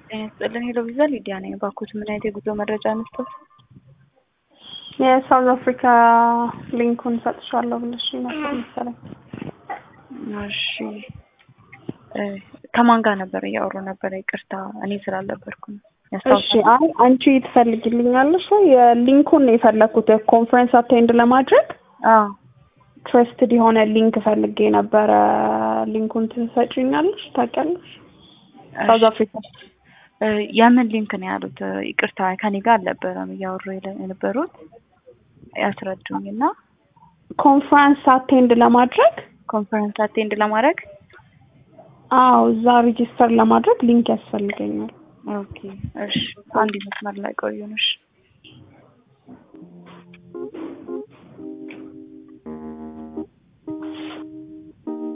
ጤና ይስጥልን ሄሎ ቪዛ ሊዲያ ነኝ። ባኮት ምን አይነት የጉዞ መረጃ መስጠት? የሳውዝ አፍሪካ ሊንኩን ሰጥሻለሁ ብለሽ ነበር መሰለኝ። እሺ እ ከማን ጋር ነበር እያወሩ ነበረ? ይቅርታ እኔ ስላልነበርኩ ነው። እሺ አይ አንቺ ትፈልግልኛለሽ ወይ? የሊንኩን ነው የፈለኩት ኮንፈረንስ አቴንድ ለማድረግ አዎ ትረስትድ የሆነ ሊንክ ፈልጌ ነበረ። ሊንኩን ትሰጪኛለሽ? ታውቂያለሽ? ሳውዝ አፍሪካ እ የምን ሊንክ ነው ያሉት? ይቅርታ ከኔ ጋር አልነበረም እያወሩ የለ- የነበሩት ያስረዱኝ እና ኮንፈረንስ አቴንድ ለማድረግ ኮንፈረንስ አቴንድ ለማድረግ አዎ እዛ ሬጂስተር ለማድረግ ሊንክ ያስፈልገኛል። ኦኬ እሺ አንድ መስመር ላይ ቆዩን እሺ